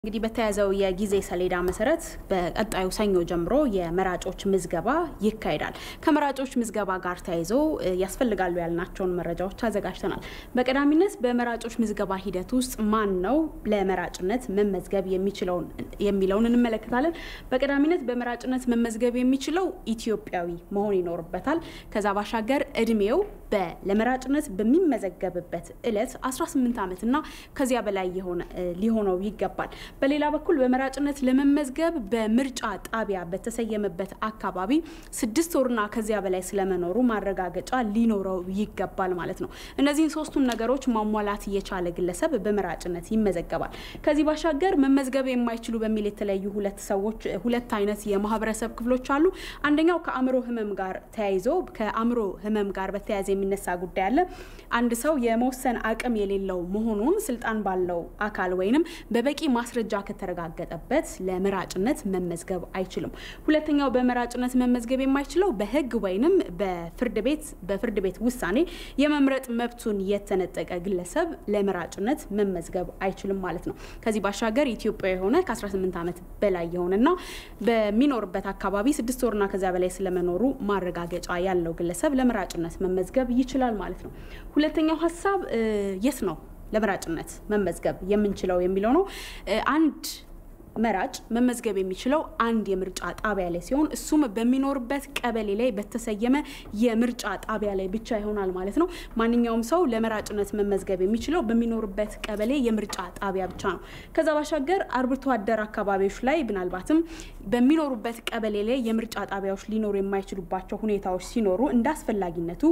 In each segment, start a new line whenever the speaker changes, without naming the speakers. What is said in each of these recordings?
እንግዲህ በተያዘው የጊዜ ሰሌዳ መሰረት በቀጣዩ ሰኞ ጀምሮ የመራጮች ምዝገባ ይካሄዳል። ከመራጮች ምዝገባ ጋር ተያይዞ ያስፈልጋሉ ያልናቸውን መረጃዎች አዘጋጅተናል። በቀዳሚነት በመራጮች ምዝገባ ሂደት ውስጥ ማን ነው ለመራጭነት መመዝገብ የሚለውን እንመለከታለን። በቀዳሚነት በመራጭነት መመዝገብ የሚችለው ኢትዮጵያዊ መሆን ይኖርበታል። ከዛ ባሻገር እድሜው ለመራጭነት በሚመዘገብበት እለት 18 ዓመትና ከዚያ በላይ ሊሆነው ይገባል። በሌላ በኩል በመራጭነት ለመመዝገብ በምርጫ ጣቢያ በተሰየመበት አካባቢ ስድስት ወርና ከዚያ በላይ ስለመኖሩ ማረጋገጫ ሊኖረው ይገባል ማለት ነው። እነዚህን ሶስቱን ነገሮች ማሟላት የቻለ ግለሰብ በመራጭነት ይመዘገባል። ከዚህ ባሻገር መመዝገብ የማይችሉ በሚል የተለያዩ ሁለት ሰዎች ሁለት አይነት የማህበረሰብ ክፍሎች አሉ። አንደኛው ከአእምሮ ህመም ጋር ተያይዞ ከአእምሮ ህመም ጋር በተያያዘ የሚነሳ ጉዳይ አለ። አንድ ሰው የመወሰን አቅም የሌለው መሆኑን ስልጣን ባለው አካል ወይንም በበቂ ማስረጃ ከተረጋገጠበት ለመራጭነት መመዝገብ አይችልም። ሁለተኛው በመራጭነት መመዝገብ የማይችለው በህግ ወይንም በፍርድ ቤት በፍርድ ቤት ውሳኔ የመምረጥ መብቱን የተነጠቀ ግለሰብ ለመራጭነት መመዝገብ አይችልም ማለት ነው። ከዚህ ባሻገር ኢትዮጵያ የሆነ ከ18 ዓመት በላይ የሆነና በሚኖርበት አካባቢ ስድስት ወርና ከዚያ በላይ ስለመኖሩ ማረጋገጫ ያለው ግለሰብ ለመራጭነት መመዝገብ ይችላል ማለት ነው። ሁለተኛው ሀሳብ የት ነው ለመራጭነት መመዝገብ የምንችለው የሚለው ነው። አንድ መራጭ መመዝገብ የሚችለው አንድ የምርጫ ጣቢያ ላይ ሲሆን እሱም በሚኖርበት ቀበሌ ላይ በተሰየመ የምርጫ ጣቢያ ላይ ብቻ ይሆናል ማለት ነው። ማንኛውም ሰው ለመራጭነት መመዝገብ የሚችለው በሚኖርበት ቀበሌ የምርጫ ጣቢያ ብቻ ነው። ከዛ ባሻገር አርብቶ አደር አካባቢዎች ላይ ምናልባትም በሚኖሩበት ቀበሌ ላይ የምርጫ ጣቢያዎች ሊኖሩ የማይችሉባቸው ሁኔታዎች ሲኖሩ እንደ አስፈላጊነቱ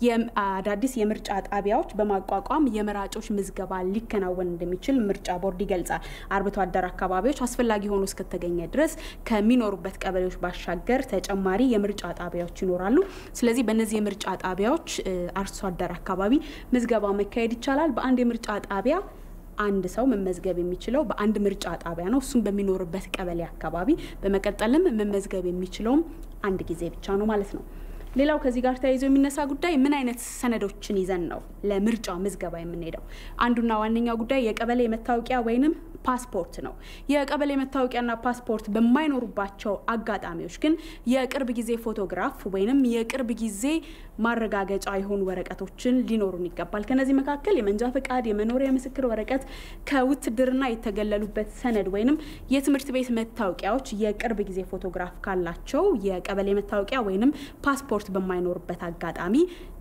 አዳዲስ የምርጫ ጣቢያዎች በማቋቋም የመራጮች ምዝገባ ሊከናወን እንደሚችል ምርጫ ቦርድ ይገልጻል። አርብቶ አደር አካባቢዎች አስፈላጊ ሆኖ እስከተገኘ ድረስ ከሚኖሩበት ቀበሌዎች ባሻገር ተጨማሪ የምርጫ ጣቢያዎች ይኖራሉ። ስለዚህ በእነዚህ የምርጫ ጣቢያዎች አርሶ አደር አካባቢ ምዝገባ መካሄድ ይቻላል። በአንድ የምርጫ ጣቢያ አንድ ሰው መመዝገብ የሚችለው በአንድ ምርጫ ጣቢያ ነው፣ እሱም በሚኖርበት ቀበሌ አካባቢ። በመቀጠልም መመዝገብ የሚችለውም አንድ ጊዜ ብቻ ነው ማለት ነው። ሌላው ከዚህ ጋር ተያይዞ የሚነሳ ጉዳይ ምን አይነት ሰነዶችን ይዘን ነው ለምርጫ ምዝገባ የምንሄደው? አንዱና ዋነኛው ጉዳይ የቀበሌ መታወቂያ ወይንም ፓስፖርት ነው። የቀበሌ መታወቂያና ፓስፖርት በማይኖሩባቸው አጋጣሚዎች ግን የቅርብ ጊዜ ፎቶግራፍ ወይንም የቅርብ ጊዜ ማረጋገጫ የሆኑ ወረቀቶችን ሊኖሩን ይገባል። ከነዚህ መካከል የመንጃ ፈቃድ፣ የመኖሪያ ምስክር ወረቀት፣ ከውትድርና የተገለሉበት ሰነድ ወይንም የትምህርት ቤት መታወቂያዎች የቅርብ ጊዜ ፎቶግራፍ ካላቸው የቀበሌ መታወቂያ ወይንም ፓስፖርት በማይኖርበት አጋጣሚ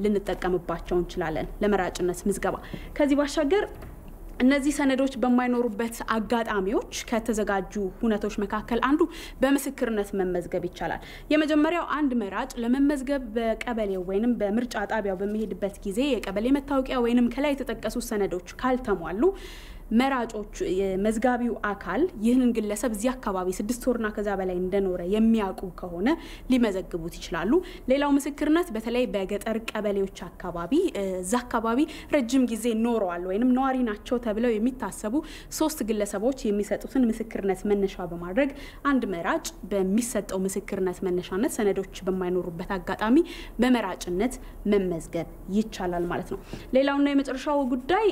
ልንጠቀምባቸው እንችላለን ለመራጭነት ምዝገባ። ከዚህ ባሻገር እነዚህ ሰነዶች በማይኖሩበት አጋጣሚዎች ከተዘጋጁ ሁነቶች መካከል አንዱ በምስክርነት መመዝገብ ይቻላል። የመጀመሪያው አንድ መራጭ ለመመዝገብ በቀበሌው ወይንም በምርጫ ጣቢያው በሚሄድበት ጊዜ የቀበሌ መታወቂያ ወይንም ከላይ የተጠቀሱ ሰነዶች ካልተሟሉ መራጮች መዝጋቢው አካል ይህንን ግለሰብ እዚህ አካባቢ ስድስት ወርና ከዛ በላይ እንደኖረ የሚያውቁ ከሆነ ሊመዘግቡት ይችላሉ። ሌላው ምስክርነት በተለይ በገጠር ቀበሌዎች አካባቢ እዛ አካባቢ ረጅም ጊዜ ኖረዋል ወይም ነዋሪ ናቸው ተብለው የሚታሰቡ ሶስት ግለሰቦች የሚሰጡትን ምስክርነት መነሻ በማድረግ አንድ መራጭ በሚሰጠው ምስክርነት መነሻነት ሰነዶች በማይኖሩበት አጋጣሚ በመራጭነት መመዝገብ ይቻላል ማለት ነው። ሌላውና የመጨረሻው ጉዳይ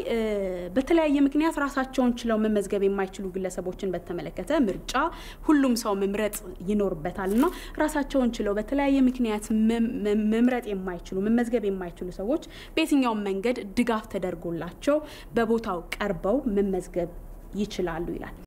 በተለያየ ምክንያት ራሳቸውን ችለው መመዝገብ የማይችሉ ግለሰቦችን በተመለከተ ምርጫ ሁሉም ሰው መምረጥ ይኖርበታል እና ራሳቸውን ችለው በተለያየ ምክንያት መምረጥ የማይችሉ መመዝገብ የማይችሉ ሰዎች በየትኛውም መንገድ ድጋፍ ተደርጎላቸው በቦታው ቀርበው መመዝገብ ይችላሉ ይላል።